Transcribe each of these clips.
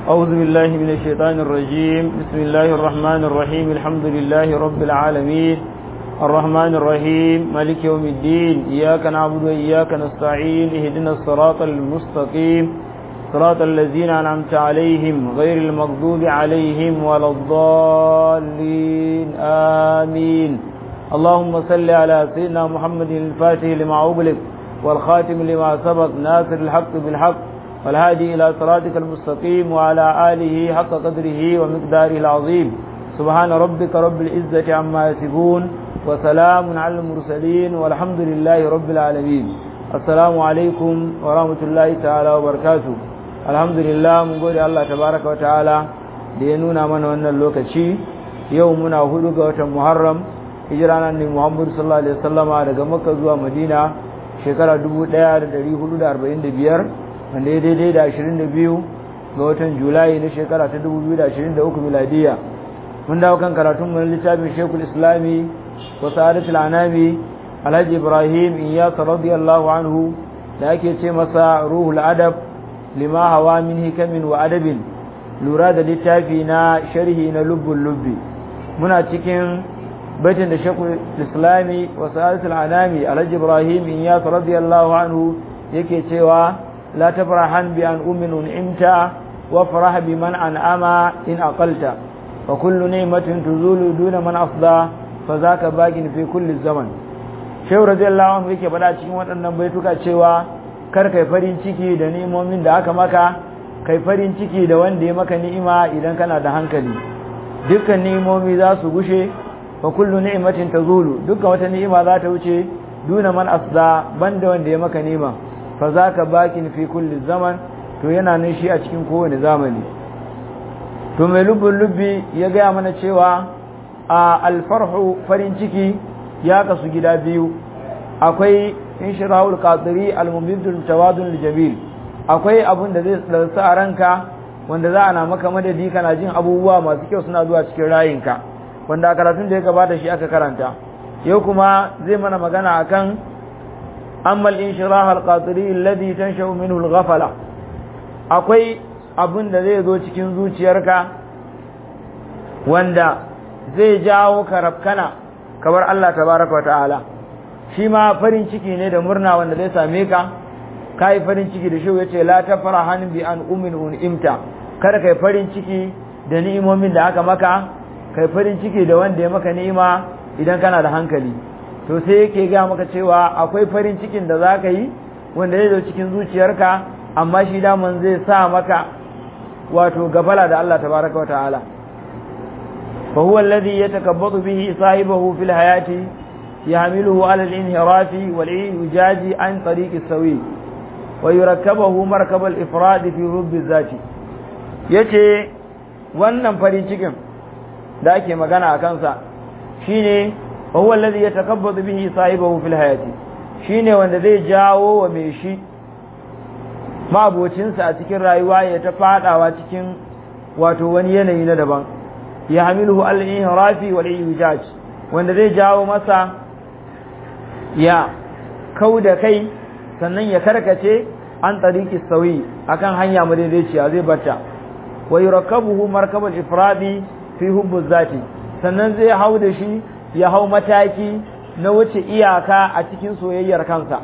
أعوذ بالله من الشيطان الرجيم بسم الله الرحمن الرحيم الحمد لله رب العالمين الرحمن الرحيم مالك يوم الدين إياك نعبد وإياك نستعين اهدنا الصراط المستقيم صراط الذين أنعمت عليهم غير المغضوب عليهم ولا الضالين آمين اللهم صل على سيدنا محمد الفاتح لما أغلق والخاتم لما سبق ناصر الحق بالحق والهادي إلى صراطك المستقيم وعلى آله حق قدره ومقداره العظيم سبحان ربك رب العزة عما يصفون وسلام على المرسلين والحمد لله رب العالمين السلام عليكم ورحمة الله تعالى وبركاته الحمد لله من قول الله تبارك وتعالى لينونا من وانا اللوكشي يومنا هدوك وتمحرم hijiranan ne Muhammadu sallallahu alaihi wasallama daga Makka zuwa Madina shekara 1445 wanda ya daidai da 22 ga watan Julai na shekara ta 2023 miladiya mun dawo kan karatun mu littafin Sheikhul Islami wa Sa'adatul Anami Alhaji Ibrahim Iyas radiyallahu anhu da ake ce masa Ruhul Adab lima hawa min hikamin wa adabin lura da littafi na sharhi na lubbul lubbi muna cikin baitin da shekul islami wa sa'adatul anami alhaji ibrahim iyas radiyallahu anhu yake cewa la tafrahan bi an ummin un'imta wa farah bi man an'ama in aqalta wa kullu ni'matin tuzulu duna man afda fa zaka bagin fi kulli zaman shehu radiyallahu anhu yake bada cikin waɗannan baituka cewa kar kai farin ciki da ni'imomin da aka maka kai farin ciki da wanda ya maka ni'ima idan kana da hankali dukkan ni'imomi za su gushe fa kullu ni'matin tazulu dukkan wata ni'ima za ta wuce duna man asda banda wanda ya maka ni'ima fa zaka bakin fi kulli zaman to yana nan shi a cikin kowane zamani to mai lubbun lubbi ya gaya mana cewa a alfarhu farin ciki ya kasu gida biyu akwai inshirahul qadiri almumidul tawadun jamil akwai abun da zai tsarsa a ranka wanda za a na maka madadi kana jin abubuwa masu kyau suna zuwa cikin rayinka wanda a karatun da ya gabata shi aka karanta yau kuma zai mana magana akan ammal inshirah alqatiri alladhi tanshau minhu alghafala akwai abin da zai zo cikin zuciyarka wanda zai jawo ka rafkana kamar Allah tabaraka wa ta'ala shi ma farin ciki ne da murna wanda zai same ka kai farin ciki da shi yace la tafrahan bi an ummin unimta kada kai farin ciki da ni'imomin da aka maka kai farin ciki da wanda ya maka ni'ima idan kana da hankali to sai yake ga maka cewa akwai farin cikin da za ka yi wanda zai zo cikin zuciyarka amma shi daman zai sa maka wato gabala da Allah tabaraka wa ta'ala fa huwa alladhi yatakabbatu bihi sahibahu fil hayati yahmiluhu ala al-inhirafi wal ijaji an tariq as-sawi wa yurakkabuhu markab al-ifrad fi rubb az-zati yace wannan farin cikin da ake magana a kansa shine huwa allazi yatakabbadu bihi sahibahu fil hayati shine wanda zai jawo wa mai shi mabocinsa a cikin rayuwa ya ta fadawa cikin wato wani yanayi na daban ya hamiluhu al-inhirafi wal ijaj wanda zai jawo masa ya kauda kai sannan ya karkace an tariki sauyi akan hanya madaidaiciya zai bata wa yurakkabuhu markabul ifradi fi hubbu zati sannan zai hau da shi ya hau mataki na wuce iyaka a cikin soyayyar kansa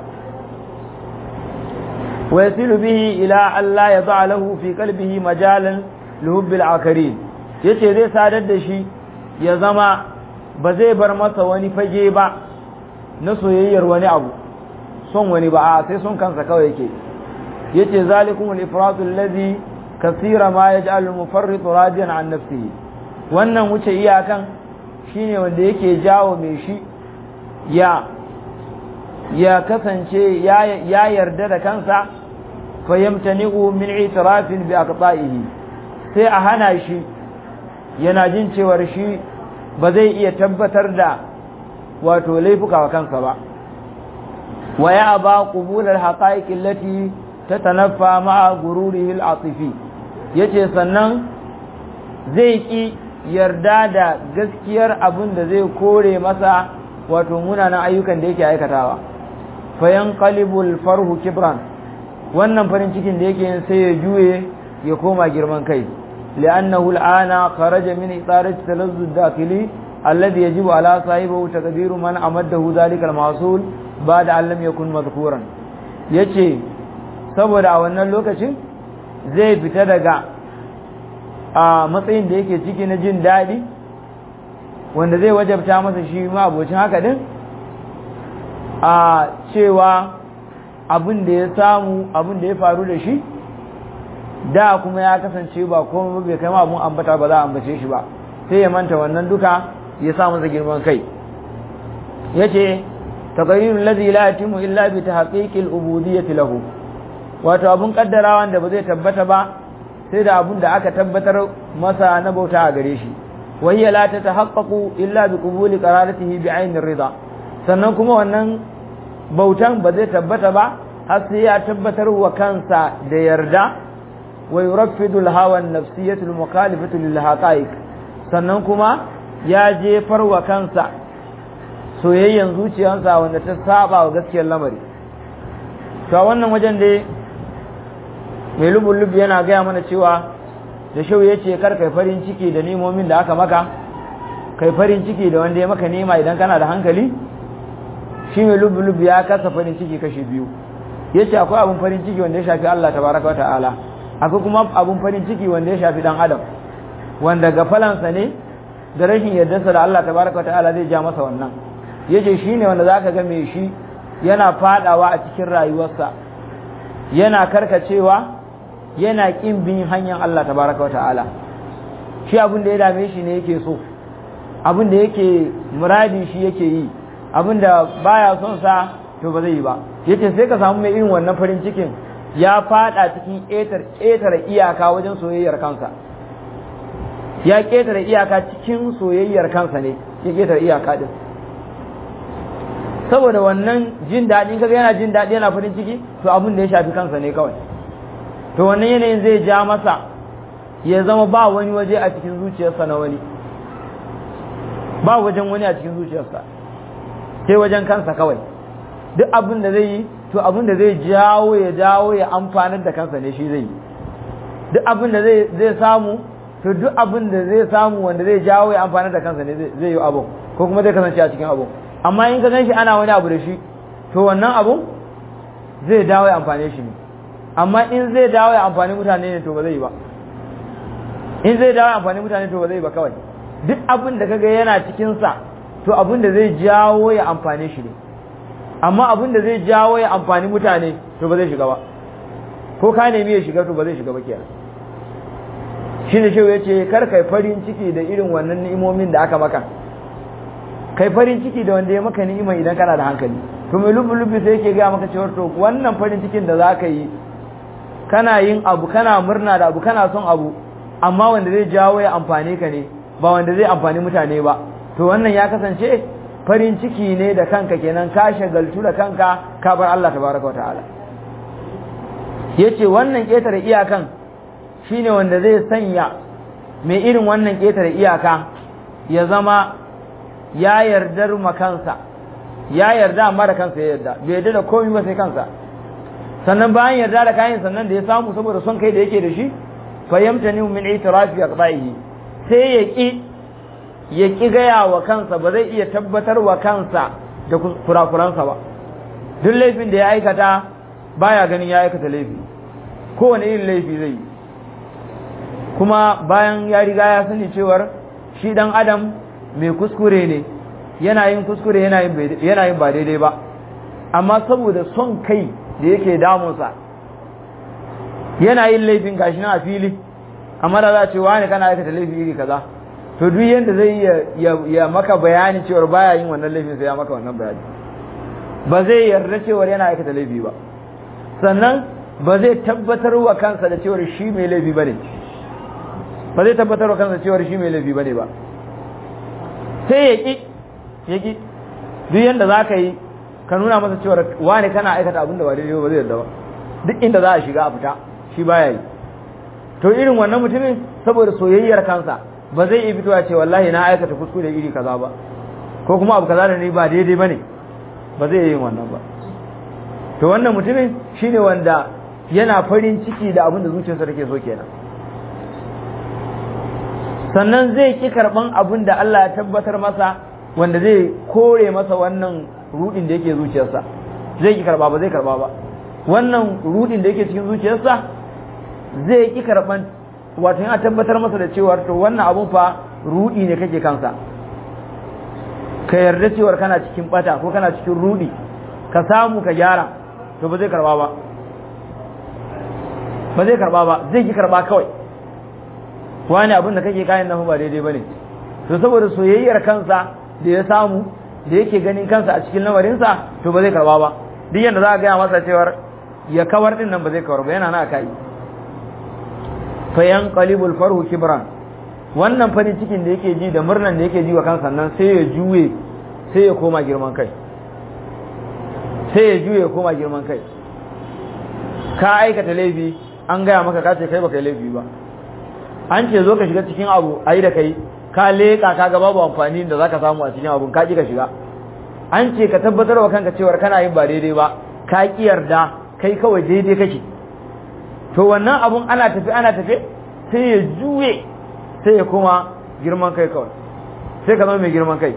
wa yasilu bihi ila Allah ya za'a lahu fi qalbihi majalan lihubbil akarin yace zai sadar da shi ya zama ba zai bar masa wani fage ba na soyayyar wani abu son wani ba a sai son kansa kawai yake yace zalikumul ifratu allazi kasira ma yaj'al al-mufarritu radiyan an nafsihi wannan wuce iyakan shine wanda yake jawo mai shi ya ya kasance ya yarda da kansa fayyamtani'u min itirafin bi aqta'ihi sai a hana shi yana jin cewar shi ba zai iya tabbatar da wato laifuka wa kansa ba wa ya aba qubul al-haqa'iq allati tatanaffa ma'a gururihi al-atifi yace sannan zai ki yarda da gaskiyar abin da zai kore masa wato munanan ayyukan da yake aikatawa fayan qalibul farhu kibran wannan farin cikin da yake yin sai ya juye ya koma girman kai li'annahu al'ana kharaja min itarati talazzu dakili alladhi yajibu ala sahibihi taqdiru man amaddahu dhalika al-mahsul ba'da an lam yakun madhkuran yace saboda a wannan lokacin zai fita daga a matsayin da yake ciki na jin daɗi wanda zai wajabta masa shi ma abocin haka din a cewa abin da ya samu abin da ya faru da shi da kuma ya kasance ba kuma bai kai abun ambata ba za a ambace shi ba sai ya manta wannan duka ya sa masa girman kai yace taqrirul ladhi la yatimu illa bi tahqiqil ubudiyyati lahu wato abun kaddarawa da ba zai tabbata ba sai da abun da aka tabbatar masa na bauta a gare shi wayya la tatahaqqaqu illa bi qubuli qararatihi bi ainir rida sannan kuma wannan bautan ba zai tabbata ba har sai ya tabbatar wa kansa da yarda wa yuraffidu al-hawa an-nafsiyyatu al-mukhalifatu lil haqa'iq sannan kuma ya jefar wa kansa soyayyen zuciyarsa wanda ta saba wa gaskiyar lamari to a wannan wajen dai mai lubun yana gaya mana cewa da shau ya ce kar kai farin ciki da nemomin da aka maka kai farin ciki da wanda ya maka nema idan kana da hankali shi mai lubun ya kasa farin ciki kashi biyu ya ce akwai abun farin ciki wanda ya shafi Allah tabaraka wa ta'ala akwai kuma abun farin ciki wanda ya shafi dan adam wanda gafalansa ne da rashin yardarsa da Allah tabaraka wa ta'ala zai ja masa wannan yace shine wanda zaka ga mai shi yana fadawa a cikin rayuwarsa yana karkacewa yana kin bin hanyar Allah tabaraka wata'ala shi abin da ya dame shi ne yake so abin da yake muradi shi yake yi abin da baya son sa to ba zai yi ba yace sai ka samu mai irin wannan farin cikin ya fada cikin ƙetare iyaka wajen soyayyar kansa ya ƙetare iyaka cikin soyayyar kansa ne ya ƙetare iyaka din saboda wannan jin daɗi kaga yana jin daɗi yana farin ciki to abin da ya shafi kansa ne kawai to wannan yanayin zai ja masa ya zama ba wani waje a cikin zuciyarsa na wani ba wajen wani a cikin zuciyarsa sai wajen kansa kawai duk abin da zai yi to abin da zai jawo ya jawo ya amfanar da kansa ne shi zai yi duk abin da zai samu to duk abin da zai samu wanda zai jawo ya amfanar da kansa ne zai yi abun ko kuma zai kasance a cikin abun amma in ka gan shi ana wani abu da shi to wannan abun zai dawo ya amfane shi ne amma in zai dawo ya amfani mutane ne to ba zai yi ba in zai dawo ya amfani mutane to ba zai yi ba kawai duk abin da kaga yana cikin sa to abin da zai jawo ya amfane shi ne amma abin da zai jawo ya amfani mutane to ba zai shiga ba ko ka nemi ya shiga to ba zai shiga ba kenan shi ne shehu ya ce kar kai farin ciki da irin wannan ni'imomin da aka maka kai farin ciki da wanda ya maka ni'ima idan kana da hankali to mai lubu-lubu sai yake gaya maka cewar to wannan farin cikin da za ka yi kana yin abu kana murna da abu kana son abu amma wanda zai jawo ya amfane ka ne ba wanda zai amfani mutane ba to wannan ya kasance farin ciki ne da kanka kenan ka shagaltu da kanka ka bar Allah tabaraka wa ta'ala yace wannan ketare iyakan shine wanda zai sanya mai irin wannan ketare iyaka ya zama ya yardar makansa ya yarda amma da kansa ya yarda bai yarda da komai ba sai kansa sannan bayan yarda da kayan sannan da ya samu saboda son kai da yake da shi fayyamta ni min itirafi aqdaihi sai ya ki ya ki gaya wa kansa ba zai iya tabbatar wa kansa da kurakuransa ba duk laifin da ya aikata baya ganin ya aikata laifi kowane irin laifi zai yi kuma bayan ya riga ya sani cewar shi dan adam mai kuskure ne yana yin kuskure yana yin ba daidai ba amma saboda son kai da yake damunsa yana yin laifin gashi na a fili amma da za a ce wani kana aikata laifi iri kaza to duk yadda zai ya maka bayani cewar baya yin wannan laifin sai ya maka wannan bayani ba zai yarda cewar yana aikata laifi ba sannan ba zai tabbatar wa kansa da cewar shi mai laifi bane ba zai tabbatar wa kansa cewar shi mai laifi bane ba sai ya ki ya ki duk yadda za ka yi ka nuna masa cewar wani kana aikata abin da ba daidai ba zai yarda ba duk inda za a shiga a fita shi baya yi to irin wannan mutumin saboda soyayyar kansa ba zai iya fitowa ce wallahi na aikata kuskure iri kaza ba ko kuma abu kaza da ni ba daidai bane ba zai yi wannan ba to wannan mutumin shine wanda yana farin ciki da abin da zuciyarsa take so kenan sannan zai ki karban abin da Allah ya tabbatar masa wanda zai kore masa wannan rudin da yake zuciyarsa zai ki karba ba zai karba ba wannan rudin da yake cikin zuciyarsa zai ki karban wato ya tabbatar masa da cewa to wannan abun fa rudi ne kake kansa ka yarda cewar kana cikin bata ko kana cikin rudi ka samu ka gyara to ba zai karba ba ba zai karba ba zai ki karba kawai wani abin da kake kayan nan ba daidai bane to saboda soyayyar kansa da ya samu da yake ganin kansa a cikin lamarinsa to ba zai karba ba duk yanda za a gaya masa cewar ya kawar din nan ba zai kawar ba yana na kai fa yanqalibul farhu kibran wannan farin cikin da yake ji da murnan da yake ji wa kansa nan sai ya juye sai ya koma girman kai sai ya juye ya koma girman kai ka aikata laifi an gaya maka ka ce kai baka yi laifi ba an ce zo ka shiga cikin abu ayi da kai ka leƙa ka ga babu amfani da zaka samu a cikin abun ka ki ka shiga an ce ka tabbatar wa kanka cewar kana yin ba daidai ba ka ki yarda kai kawai daidai kake to wannan abun ana tafi ana tafi sai ya juye sai ya koma girman kai kawai sai ka zama mai girman kai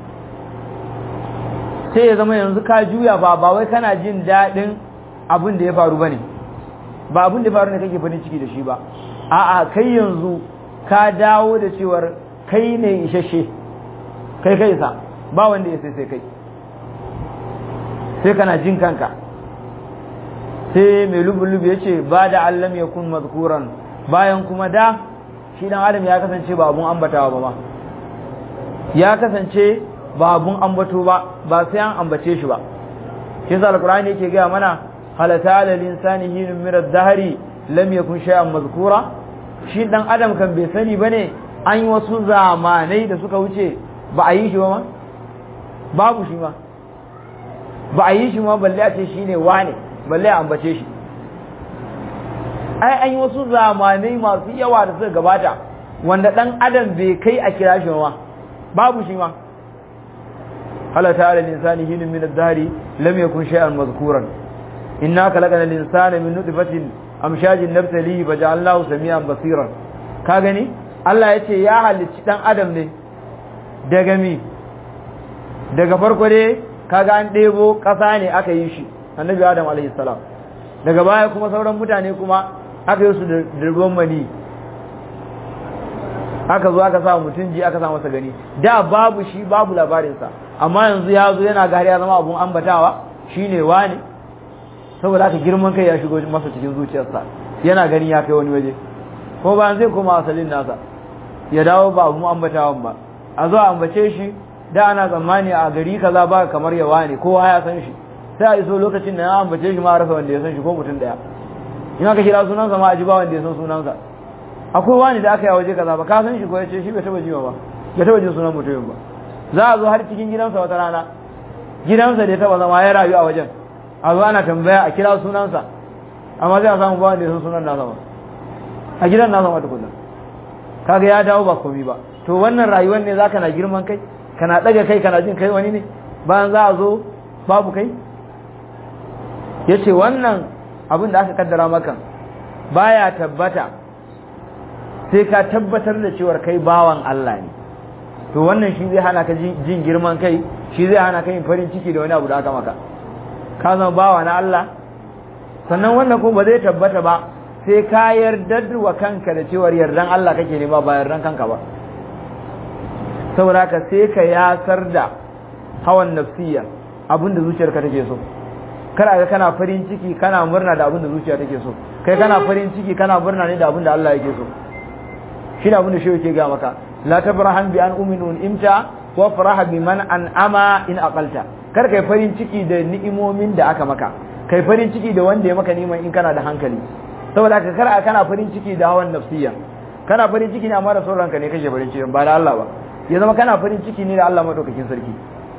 sai ya zama yanzu ka juya ba ba wai kana jin daɗin abin da ya faru ba ne ba abin da ya faru ne kake farin ciki da shi ba a'a kai yanzu ka dawo da cewar kai ne isasshe kai kai sa ba wanda ya sai sai kai sai kana jin kanka sai mai lubu-lubu ya ce ba da allam ya kun mazkuran bayan kuma da shi dan adam ya kasance ba abun ambatawa ba ma ya kasance ba abun ambato ba ba sai an ambace shi ba shi yasa alqur'ani yake ga mana halata alal insani hinun min ad-dahri lam yakun shay'an mazkura shi dan adam kan bai sani bane an yi wasu zamanai da suka wuce ba a yi shi ba ma babu shi ma ba a yi shi ma balle a ce shine wane balle a ambace shi ai an yi wasu zamanai masu yawa da suka gabata wanda dan adam bai kai a kira shi ma babu shi ma halata ala linsani hinun min ad-dahri lam yakun shay'an mazkuran inna khalaqna al-insana min nutfatin amshajin nabtalihi faja'alnahu samian basiran ka gani Allah yace ya halicci dan adam ne daga mi daga farko dai kaga an ɗebo ƙasa ne aka yi shi annabi adam alaihi salam daga baya kuma sauran mutane kuma aka yi su da ruwan mani aka zo aka sa mutum ji aka sa masa gani da babu shi babu labarinsa amma yanzu ya zo yana gari ya zama abun ambatawa shine wani saboda aka girman kai ya shigo masa cikin zuciyarsa yana gani ya kai wani waje ko bayan zai koma asalin nasa ya dawo ba abun ambatawan ba a zo a ambace shi da ana tsammani a gari kaza ba kamar ya wani kowa ya san shi sai a iso lokacin da ya ambace shi ma rasa wanda ya san shi ko mutum daya in aka kira sunansa ma a ji ba wanda ya san sunansa akwai wani da aka yi a waje kaza ba ka san shi ko ya ce shi bai taba jiwa ba bai taba jin sunan mutumin ba za a zo har cikin gidansa wata rana gidansa da ya taba zama ya rayu a wajen a zo ana tambaya a kira sunansa amma sai a samu ba wanda ya san sunan nasa ba a gidan nasa ma tukunna kaga ya dawo ba komi ba to wannan rayuwar ne zaka na girman kai kana daga kai kana jin kai wani ne bayan za a zo babu kai yace wannan abin da aka kaddara maka baya tabbata sai ka tabbatar da cewar kai bawan Allah ne to wannan shi zai hana ka jin girman kai shi zai hana ka yin farin ciki da wani abu da aka maka ka zama bawa na Allah sannan wannan kuma ba zai tabbata ba sai ka yarda wa kanka da cewar yardan Allah kake ne ba ba yardan kanka ba saboda haka sai ka yasar da hawan nafsiya abin da zuciyarka take so kar ga kana farin ciki kana murna da abin da zuciya take so kai kana farin ciki kana murna ne da abin da Allah yake so shi abin da shi yake ga maka la tabrahan bi an uminun imta wa faraha bi man an'ama in aqalta kar kai farin ciki da ni'imomin da aka maka kai farin ciki da wanda ya maka niman in kana da hankali saboda haka kar kana farin ciki da hawan nafsiya kana farin ciki ne amma da sauran ka ne kake farin ciki ba da Allah ba ya zama kana farin ciki ne da Allah madaukakin sarki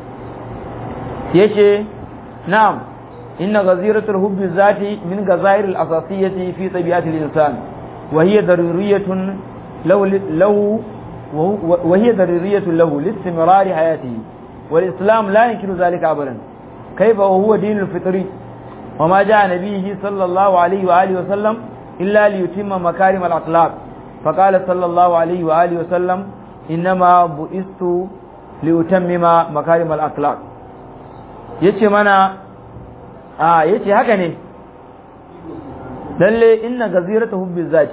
yace na'am inna ghaziratul hubbi zati min ghazair al asasiyati fi tabi'ati al insan wa hiya daruriyatun law law wa hiya daruriyatun lahu li istimrar hayatihi wal islam la yankiru zalika abadan kayfa huwa dinul fitri wa ma jaa nabiyhi sallallahu alaihi wa alihi wa sallam illa li yutimma makarim al akhlaq fa qala sallallahu alaihi wa alihi wa sallam innama bu'istu li utammima makarim al akhlaq yace mana a yace haka ne lalle inna gazirata hubbi zati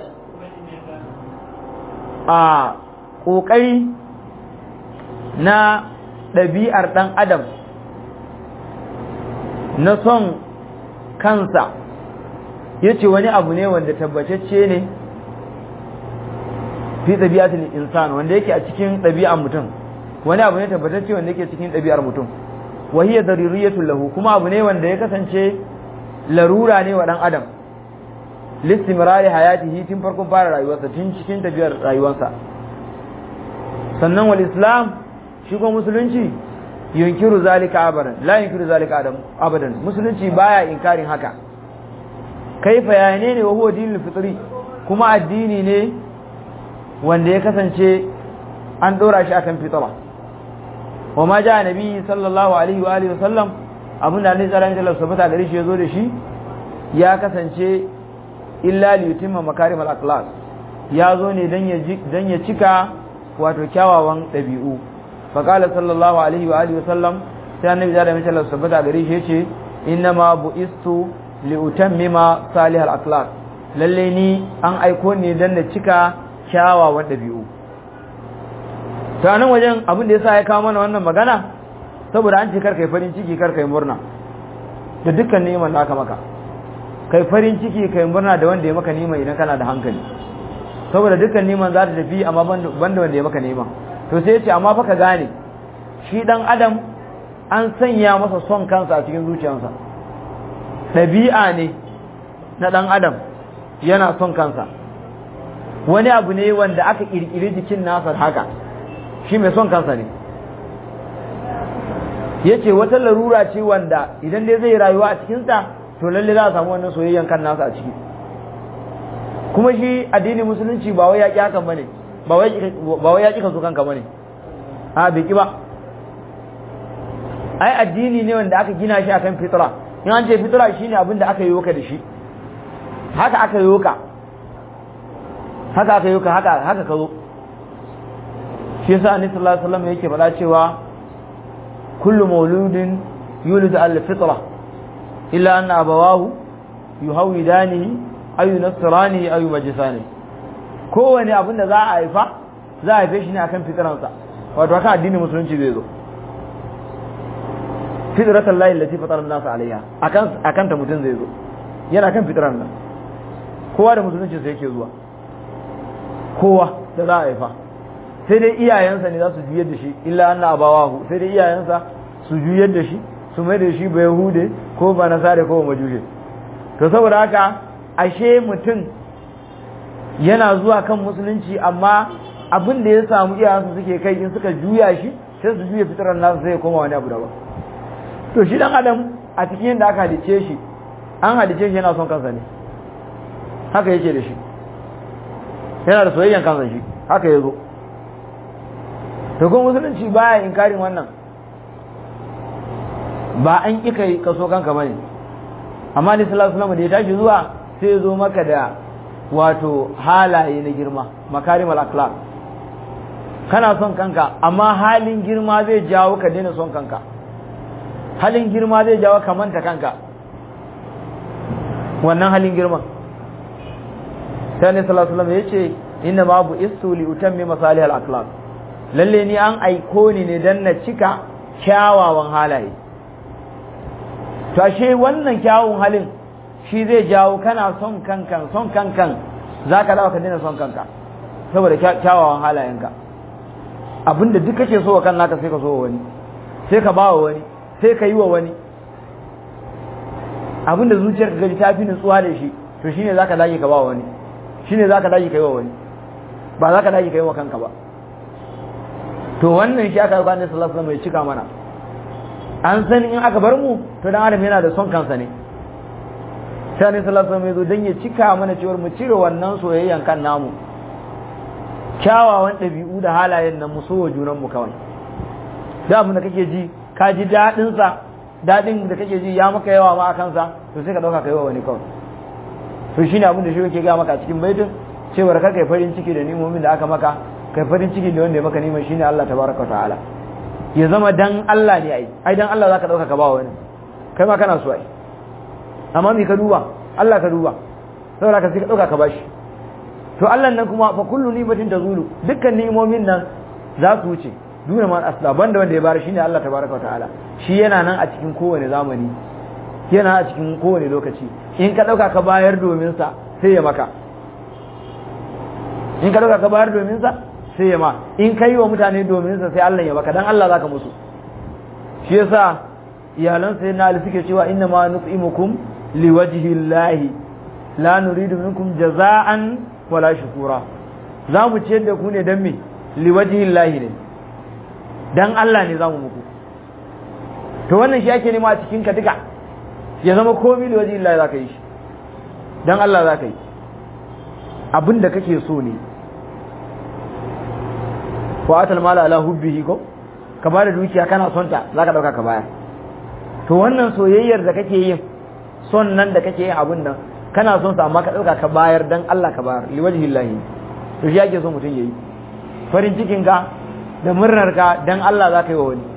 a kokari na ɗabi'ar ɗan adam na son kansa yace wani abu ne wanda tabbatacce ne fi ɗabi'atul insan wanda yake a cikin ɗabi'ar mutum wani abu ne tabbatacce wanda yake cikin ɗabi'ar mutum wa hiya daruriyatul lahu kuma abu ne wanda ya kasance larura ne wa ɗan adam listimrari hayatihi tun farkon fara rayuwarsa tun cikin tafiyar rayuwarsa sannan wal islam shi kuma musulunci yunkiru zalika abadan la yunkiru zalika adam abadan musulunci baya inkarin haka kaifa ya ne ne wa huwa dinul fitri kuma addini ne wanda ya kasance an dora shi akan fitra wa ma ja nabi sallallahu alaihi wa alihi wasallam abin da annabi sallallahu alaihi wasallam sabata gare shi yazo da shi ya kasance illa li yutimma makarim al akhlaq ya zo ne dan ya dan ya cika wato kyawawan dabi'u fa qala sallallahu alaihi wa alihi wasallam sai annabi sallallahu alaihi wasallam sabata gare shi yace inna ma bu'istu li utammima salih al akhlaq lalle ni an aiko ne dan na cika kyawawan dabi'u ta nan wajen abin da ya sa ya kawo mana wannan magana saboda an ce kar kai farin ciki kar kai murna da dukkan neman da aka maka kai farin ciki kai murna da wanda ya maka neman idan kana da hankali saboda dukkan neman za ta tafi amma banda wanda ya maka neman to sai ya ce amma fa ka gane shi dan adam an sanya masa son kansa a cikin zuciyarsa ɗabi'a ne na dan adam yana son kansa wani abu ne wanda aka kirkiri jikin nasa haka shi mai son kansa ne ya ce wata larura ce wanda idan dai zai rayuwa a cikinsa to lalle za a samu wannan soyayyan kan nasa a ciki kuma shi addini musulunci ba wai ya ƙi hakan bane ba wai ya ƙi ka so kanka bane a bai ƙi ba ai addini ne wanda aka gina shi akan fitra in an ce fitra shine abin da aka yi ka da shi haka aka yi ka haka aka yi ka haka haka ka zo shi yasa annabi sallallahu alaihi wasallam yake faɗa cewa kullu mauludin yulidu al fitra illa anna abawahu yuhawidanihi aw yunassiranihi aw yumajisani kowane abin da za a haifa za a haife shi ne akan fitransa wato haka addinin musulunci zai zo fitratan lahi allati fatara an-nas alaiha akan akan ta mutum zai zo yana kan fitran nan kowa da musulunci sai yake zuwa kowa da za a haifa sai dai iyayensa ne za su juyar da shi illa anna abawahu sai dai iyayensa su juyar da shi su mai da shi ba yahude ko ba nasare ko ba majushe to saboda haka ashe mutum yana zuwa kan musulunci amma abin da ya samu iyayensa suke kai in suka juya shi sai su juya fitarar nasu sai ya koma wani abu daban to shi dan adam a cikin yadda aka halice shi an halice shi yana son kansa ne haka yake da shi yana da soyayyan kansa shi haka ya zo to kuma musulunci baya inkarin wannan ba an ƙi kai kaso kanka bane amma ni sallallahu alaihi da ya tashi zuwa sai ya zo maka da wato halaye na girma makarimal akhlaq kana son kanka amma halin girma zai jawo ka daina son kanka halin girma zai jawo ka manta kanka wannan halin girman sai ne sallallahu alaihi wasallam yace inna ma bu istu li utammi masalih al akhlaq lalle ni an aiko ni ne dan na cika kyawawan halaye to ashe wannan kyawun halin shi zai jawo kana son kankan son kankan zaka dawo ka daina son kanka saboda kyawawan halayenka abinda duk kake so wa kan naka sai ka so wa wani sai ka bawa wani sai ka yi wa wani abinda zuciyar ka gaji ta fi nutsuwa da shi to shine zaka dage ka bawa wani shine zaka dage ka yi wa wani ba zaka dage ka yi wa kanka ba to wannan shi aka yi kwanan sallallahu alaihi wasallam ya cika mana an san in aka bar mu to dan adam yana da son kansa ne sai ne sallallahu alaihi wasallam ya zo dan ya cika mana cewa mu cire wannan soyayyan kan namu kyawawan ɗabi'u da halayen nan mu so wa junan mu kawai da abin da kake ji ka ji daɗin sa dadin da kake ji ya maka yawa ma a kansa to sai ka dauka kai wa wani kawai to shine abin da shi yake ga maka a cikin baitin cewa kar kai farin ciki da nimomin da aka maka kai farin ciki da wanda ya maka niman shine Allah tabaraka wa ta'ala ya zama dan Allah ne ai ai dan Allah zaka dauka ka ba wani kai ma kana so ai amma me ka duba Allah ka duba saboda ka sai ka dauka ka bashi to Allah nan kuma fa kullu nimatin tazulu dukkan ni'imomin nan za su wuce duna man asla banda wanda ya bayar shine Allah tabaraka wa ta'ala shi yana nan a cikin kowane zamani yana a cikin kowane lokaci in ka dauka ka bayar domin sa sai ya maka in ka dauka ka bayar domin sa sai ya ma in ka yi wa mutane domin sa sai Allah ya maka dan Allah zaka musu shi yasa iyalan sai na ali suke cewa inna ma nut'imukum liwajhi llahi la nuridu minkum jaza'an wala shukura za mu ciyar da ku ne dan me liwajhi llahi ne dan Allah ne za mu muku to wannan shi ake nema a cikin ka duka ya zama komai liwajhi llahi zaka yi shi dan Allah zaka yi abin da kake so ne wa atal mala ala hubbihi ko ka bada dukiya kana son ta zaka dauka ka bayar to wannan soyayyar da kake yin son nan da kake yin abin nan kana son sa amma ka dauka ka bayar dan Allah ka bayar li wajhi llahi to shi yake so mutun yayi farin cikin ka da murnar ka dan Allah zaka yi wa wani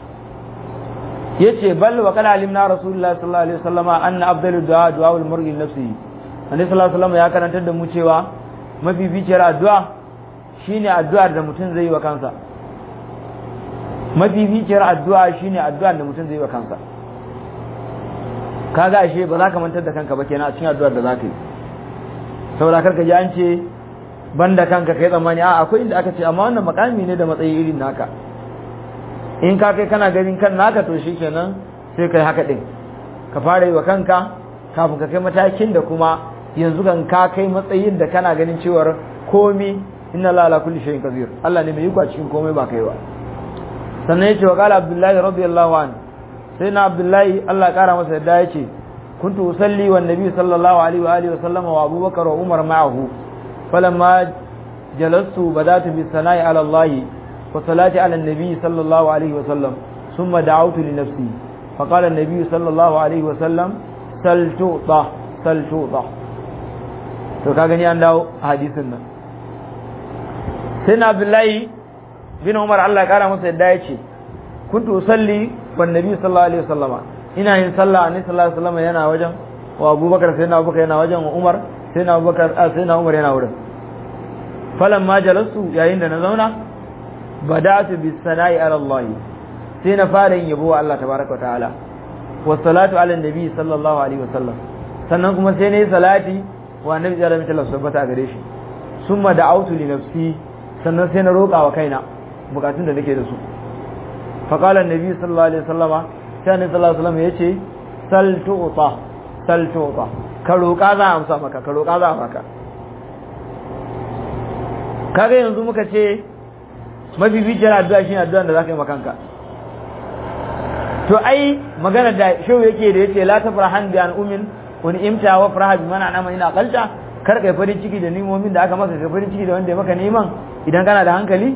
yace bal wa qala alimna rasulullahi sallallahu alaihi wasallama anna afdalu du'a du'a al mar'i nafsihi annabi sallallahu alaihi wasallam ya karantar da mu cewa mafificiyar addu'a shine addu'ar da mutum zai yi wa kansa mafificiyar addu'a shine addu'ar da mutum zai yi wa kansa kaga ashe ba za ka mantar da kanka ba kenan a cikin addu'ar da za ka yi saboda karka ji an ce banda kanka kai tsammani a akwai inda aka ce amma wannan makami ne da matsayi irin naka in ka kai kana ganin kan naka to shikenan sai kai haka din ka fara yi wa kanka kafin ka kai matakin da kuma yanzu kan ka kai matsayin da kana ganin cewar komi inna la ala kulli shay'in qadir Allah ne mai yi cikin komai ba kai ba sannan yace wa qala abdullahi radiyallahu anhu sai na abdullahi Allah ya kara masa yadda yace kuntu usalli wan nabi sallallahu alaihi wa alihi wa sallam wa abubakar wa umar ma'ahu falamma jalastu badatu bis sana'i ala Allah wa salati ala nabi sallallahu alaihi wa sallam thumma da'awtu li nafsi فقال النبي صلى الله عليه وسلم سل تعطى سل تعطى to ka gani an dawo hadisin nan sai na abdullahi bin umar Allah ya kara masa yadda ya ce kuntu usalli wan nabi sallallahu alaihi wasallama ina yin sallah annabi sallallahu alaihi wasallama yana wajen wa abubakar sai na abubakar yana wajen wa umar sai na abubakar sai na umar yana wurin falan ma jalastu yayin da na zauna bada'tu bis sana'i ala Allah sai na fara yin yabo wa Allah tabaraka wa ta'ala wa salatu ala nabi sallallahu alaihi wasallam sannan kuma sai nayi salati wa annabi sallallahu alaihi wasallam tabbata gare shi summa da'awtu li nafsi sannan sai na roƙa wa kaina bukatun da nake da su faƙalar nabi sallallahu alaihi wasallama sai annabi sallallahu alaihi wasallam yace sal tu'ta sal tu'ta ka roƙa za a amsa maka ka roƙa za a maka kaga yanzu muka ce mafificiyar addu'a shine addu'an da zaka yi makanka to ai magana da shehu yake da yace la tafrahan bi an umin wani imta wa faraha bi mana nama ina qalta kar kai farin ciki da nimomin da aka maka kai farin ciki da wanda ya maka neman idan kana da hankali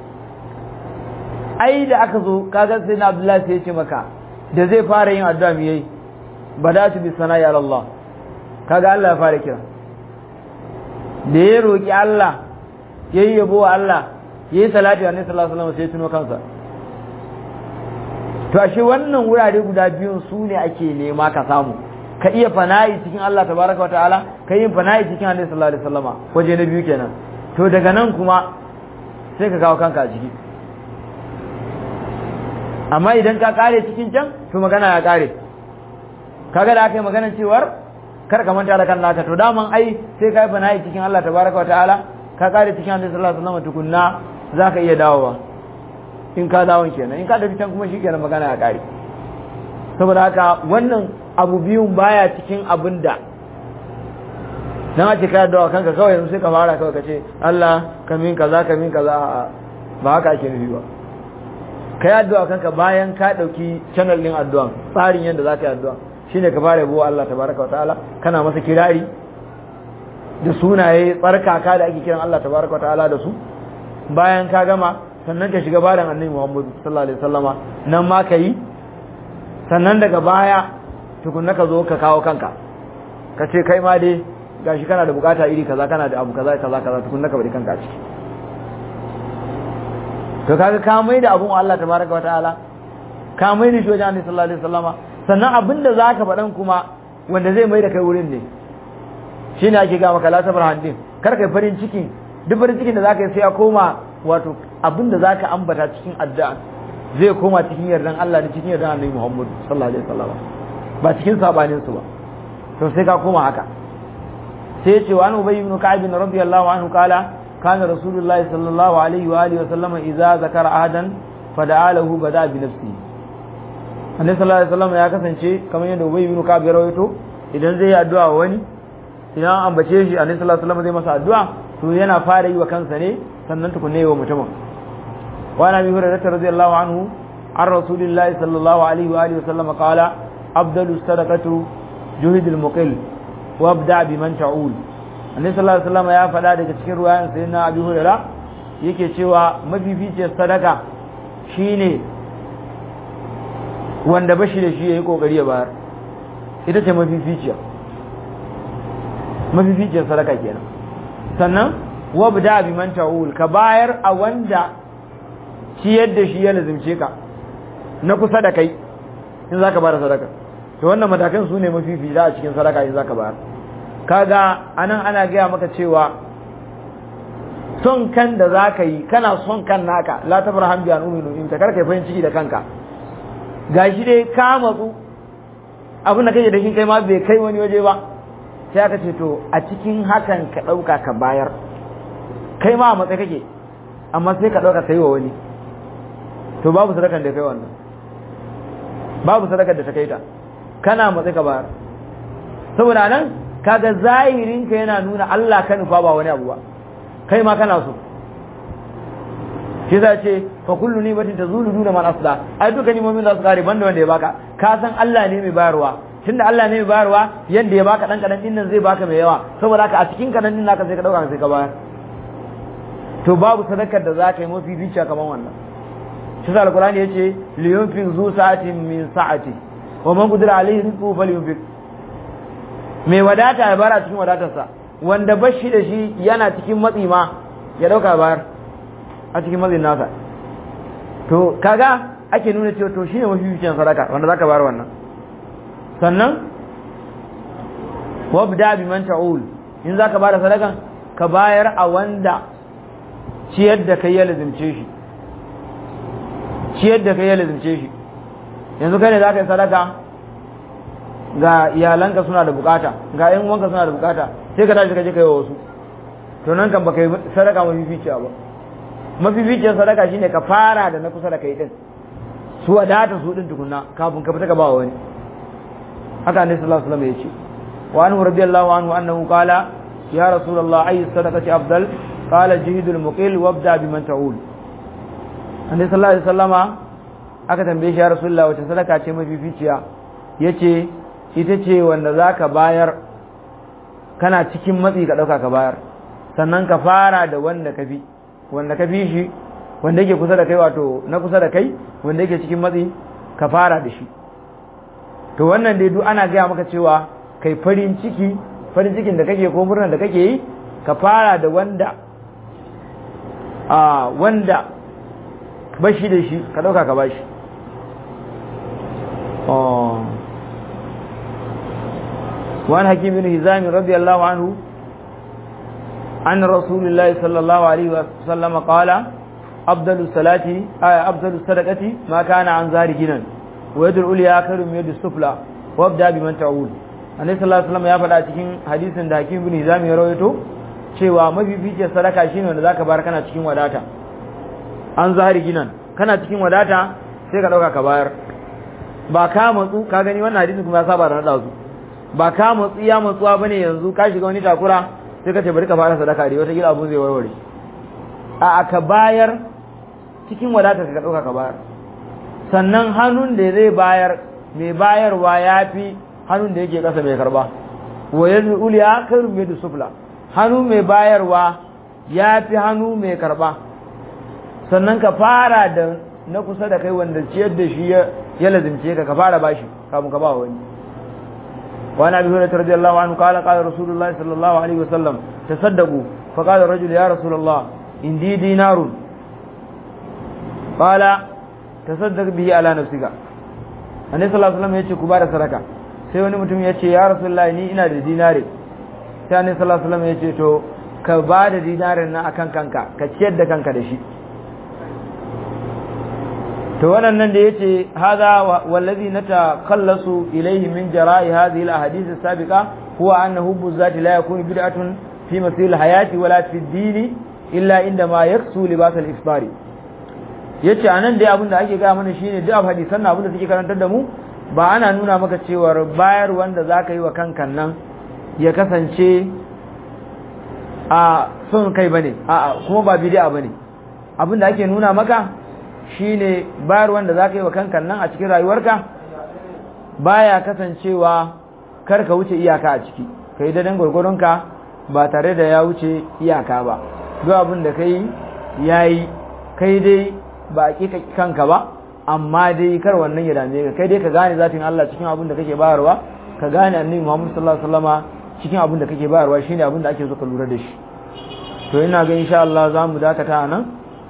ai da aka zo kaga sai na Abdullahi sai ya ce maka da zai fara yin addu'a mi yayi badatu bi sana'i ala Allah kaga Allah ya fara kira da ya roki Allah yayi yabo wa Allah yayi salati wa Annabi sallallahu alaihi wasallam sai tuno kansa to ashe wannan wurare guda biyun su ne ake nema ka samu ka iya fana'i cikin Allah tabaraka wa ta'ala ka yi fana'i cikin Annabi sallallahu alaihi wasallama waje na biyu kenan to daga nan kuma sai ka kawo kanka a ciki amma idan ka kare cikin can to magana ya kare kaga da aka yi maganar cewar kar ka manta da kan naka to daman ai sai ka yi fana'i cikin Allah tabaraka wa ta'ala ka kare cikin Annabi sallallahu alaihi wasallama tukunna zaka iya dawowa in ka dawon kenan in ka tafi can kuma shikenan magana ya kare saboda haka wannan abu biyun baya cikin abin da dan ake ka dawo kanka kawai yanzu sai ka fara kawai ka ce Allah ka min kaza ka min kaza ba haka ake nufi ba ka yi addu'a kanka bayan ka dauki channel din addu'a tsarin yadda za ka yi addu'a shine ka fara yabo Allah tabaraka wa ta'ala kana masa kirari da sunaye tsarkaka da ake kiran Allah tabaraka wa ta'ala da su bayan ka gama sannan ka shiga bayan annabi Muhammad sallallahu alaihi wasallama nan ma ka yi sannan daga baya tukunna ka zo ka kawo kanka ka ce kai ma dai gashi kana da bukata iri kaza kana da abu kaza kaza kaza tukunna ka bari kanka a ciki to kaga ka mai da abun Allah tabaraka wa ta'ala ka mai da shi wajen Annabi sallallahu alaihi wasallama sannan abinda zaka faɗan kuma wanda zai mai da kai wurin ne shine ake ga maka la sabar handin kar kai farin ciki duk farin cikin da zaka yi sai ya koma wato abinda zaka ambata cikin addu'a zai koma cikin yardan Allah da cikin yardan Annabi Muhammad sallallahu alaihi wasallama ba cikin sabanin su ba to sai ka koma haka sai ya ce wa an ubayy ibn ka'ab radiyallahu anhu kala كان رسول الله صلى الله عليه وآله وسلم إذا ذكر أحدا فدعا له بدأ بنفسه Annabi sallallahu alaihi wasallam ya kasance kamar yadda Ubay ibn Ka'ab ya rawaito idan zai yi addu'a wa wani idan an ambace shi Annabi sallallahu alaihi wasallam zai masa addu'a to yana fara yi wa kansa ne sannan tukunne yi wa mutumin wa Nabi Hurairah radiyallahu anhu an Rasulillahi sallallahu alaihi wa alihi wasallam qala afdalu sadaqatu juhidul muqil wa abda biman ta'ul annabi sallallahu alaihi wasallam ya faɗa daga cikin ruwayan sayyidina abi hurairah yake cewa mafificiyar sadaka shine wanda bashi da shi yayi kokari ya bayar ita ce mafificiya mafificiyar sadaka kenan sannan wabda bi man ta'ul ka bayar a wanda ciyar da shi ya lazimce ka na kusa da kai in zaka bada sadaka to wannan matakan su ne mafifici a cikin sadaka in zaka bayar kaga anan ana gaya maka cewa son kan da za ka yi kana son kan naka la ta farhan biyan uminu in ta karka farin ciki da kanka gashi dai ka matsu abin da kake da shi kai ma bai kai wani waje ba sai aka ce to a cikin hakan ka ɗauka ka bayar kai ma a matsayi kake amma sai ka ɗauka kai wa wani to babu sadakan da kai wannan babu sadakar da ta kai ta kana matsayi ka bayar saboda nan kaga zahirinka yana nuna Allah ka nufa ba wani abu ba kai ma kana so shi za ce fa kullu ni batin tazulu duna man asla ai duka ni mu'min za su kare banda wanda ya baka ka san Allah ne mai bayarwa tunda Allah ne mai bayarwa yanda ya baka dan kadan din nan zai baka mai yawa saboda haka a cikin kadan din naka sai ka dauka sai ka bayar to babu sadakar da za ka yi mafi bica kamar wannan shi sa alqur'ani yace liyunfiq zu sa'atin min sa'ati wa man qadira alayhi rizquhu falyunfiq mai wadata ya bara cikin wadatarsa wanda bashi da shi yana cikin matsi ma ya dauka bayar a cikin matsin nasa to kaga ake nuna cewa to shine mafificin sadaka wanda zaka bayar wannan sannan wabda bi man ta'ul in zaka bada sadakan ka bayar a wanda ciyar da kai ya lazimce shi ciyar da kai ya lazimce shi yanzu kai ne zaka yi sadaka ga iyalanka suna da bukata ga yan uwanka suna da bukata sai ka tashi ka je kai wa wasu to nan kan baka yi sadaka mafificiya ba mafificiyar sadaka shine ka fara da na kusa da kai din su wadata su din tukunna kafin ka fita ka ba wani haka ne sallallahu alaihi wasallam ya ce wa anhu radiyallahu anhu annahu qala ya rasulullah ayi sadaqati afdal qala jihidul muqil wabda biman ta'ul annabi sallallahu alaihi wasallama aka tambaye shi ya rasulullah wace sadaka ce mafificiya yace ita ce wanda za ka bayar kana cikin matsi ka ɗauka ka bayar sannan ka fara da wanda ka fi wanda ka fi shi wanda yake kusa da kai wato na kusa da kai wanda yake cikin matsi ka fara da shi to wannan dai duk ana gaya maka cewa kai farin ciki farin cikin da kake ko murnar da kake yi ka fara da wanda a wanda bashi da shi ka ɗauka ka bashi وعن حكيم بن هزام رضي الله عنه عن رسول الله صلى الله عليه وسلم قال أفضل الصلاة أفضل الصدقة ما كان عن ظهر جنا ويد العليا خير من يد السفلى وابدا بمن تعول annabi sallallahu alaihi wasallam ya faɗa cikin hadisin da Hakim bin Hizam ya rawaito cewa mafificiyar sadaka shine wanda zaka bar kana cikin wadata an zahari ginan kana cikin wadata sai ka dauka ka bayar ba ka matsu ka gani wannan hadisin kuma ya saba da nada su ba ka matsu ya matsuwa bane yanzu ka shiga wani takura sai ka ce bari ka fara sadaka dai wata gida abun zai warware a aka bayar cikin wadata ka dauka ka bayar sannan hannun da zai bayar mai bayarwa ya fi hannun da yake kasa mai karba wa yadda uliya kairu mai da sufla hannu mai bayarwa ya fi hannu mai karba sannan ka fara da na kusa da kai wanda ciyar da shi ya lazimce ka ka fara bashi kafin ka ba wani وعن ابي هريره رضي الله عنه قال قال رسول الله صلى الله عليه وسلم تصدقوا فقال الرجل يا رسول الله عندي دينار قال تصدق به على نفسك annabi sallallahu alaihi wasallam yace ku bada sadaka sai wani mutum yace ya rasulullahi ni ina da dinare sai annabi sallallahu alaihi wasallam yace to ka bada dinarin nan akan kanka ka ciyar da kanka da shi to wannan da yace hadha wallazi natakhallasu ilayhi min jara'i hadhihi alahadith as-sabiqa huwa anna hubbu zati la yakunu bid'atun fi masil hayati wala fi ad-din illa inda ma yaksu libas al-iftar yace anan dai abin da ake ga mana shine duk hadisan nan abin da suke karantar da mu ba ana nuna maka cewa bayar wanda zaka yi wa kankan nan ya kasance a son kai bane a'a kuma ba bid'a bane abin da ake nuna maka shine bayar wanda za ka yi wa kankan nan a cikin rayuwarka baya kasancewa kar ka wuce iyaka a ciki ka yi dadan gwargwaronka ba tare da ya wuce iyaka ba duk abin da ka yi ya yi kai dai ba a ƙiƙa kanka ba amma dai kar wannan ya dame ka kai dai ka gane zatin Allah cikin abin da kake bayarwa ka gane annabi Muhammad sallallahu alaihi wasallama cikin abin da kake bayarwa shine abin da ake so ka lura da shi to ina ga insha Allah za mu dakata nan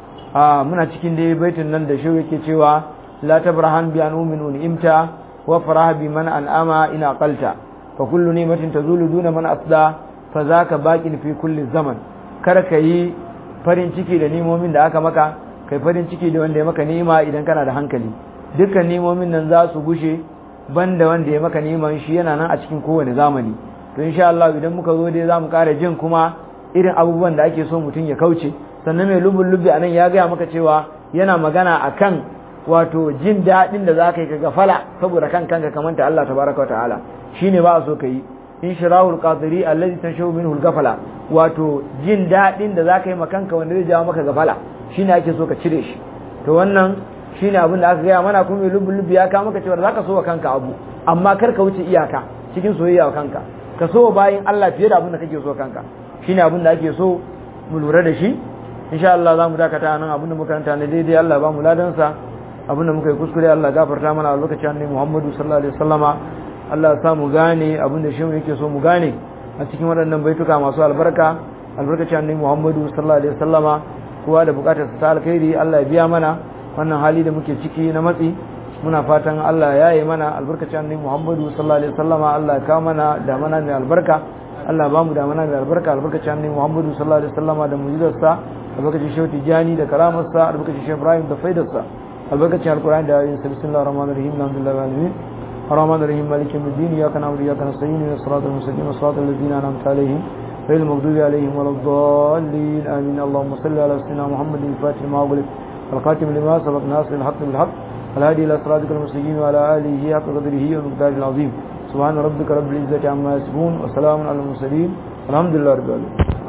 a muna cikin dai baitin nan da shi yake cewa la tabrahan bi anumin imta wa farah bi man an'ama in aqalta fa kullu ni'matin tazulu duna man asda fa zaka baqin fi kulli zaman kar ka yi farin ciki da nimomin da aka maka kai farin ciki da wanda ya maka ni'ima idan kana da hankali dukkan nimomin nan za su gushe banda wanda ya maka ni'iman shi yana nan a cikin kowane zamani to insha Allah idan muka zo dai zamu ƙara jin kuma irin abubuwan da ake so mutum ya kauce sannan mai lubun lubbi anan ya gaya maka cewa yana magana akan wato jin daɗin da za ka yi ka gafala saboda kan kanka kamanta Allah tabaraka wa ta'ala shine ba a so ka yi in shirahul qadiri allazi tanshaw minhu al-gafala wato jin daɗin da za ka yi makanka wanda zai jawo maka gafala shine ake so ka cire shi to wannan shine abin da aka gaya mana kuma mai lubun lubbi ya kawo maka cewa za ka so wa kanka abu amma kar ka wuce iyaka cikin soyayya wa kanka ka so bayin Allah fiye da abin da kake so kanka shine abin da ake so mu lura da shi insha Allah za mu dakata nan abinda muka karanta ne daidai Allah ba mu ladansa abinda muka yi kuskure Allah gafarta mana a lokacin annabi Muhammadu sallallahu alaihi wasallama Allah ya sa mu gane abinda shi yake so mu gane a cikin waɗannan baituka masu albarka albarkacin annabi Muhammadu sallallahu alaihi wasallama kowa da bukatar sa ta alkhairi Allah ya biya mana wannan hali da muke ciki na matsi muna fatan Allah ya yi mana albarkacin annabi Muhammadu sallallahu alaihi wasallama Allah ya kawo mana da mana mai albarka Allah ba mu da mana mai albarka albarkacin annabi Muhammadu sallallahu alaihi wasallama da mu'jizarsa albarkacin shehu tijani da karamarsa albarkacin shehu ibrahim da faidarsa albarkacin alkur'ani da ayoyin sa bismillahir rahmanir rahim alhamdulillahi alamin الرحمن الرحيم مالك يوم الدين اياك نعبد واياك نستعين اهدنا الصراط المستقيم صراط الذين انعمت عليهم غير المغضوب عليهم ولا الضالين امين اللهم صل على سيدنا محمد الفاتح لما أغلق القاتم لما سبق ناصر الحق بالحق الهادي الى صراطك المستقيم وعلى اله حق قدره ومقداره العظيم سبحان ربك رب العزه عما يصفون وسلام على المرسلين الحمد لله رب العالمين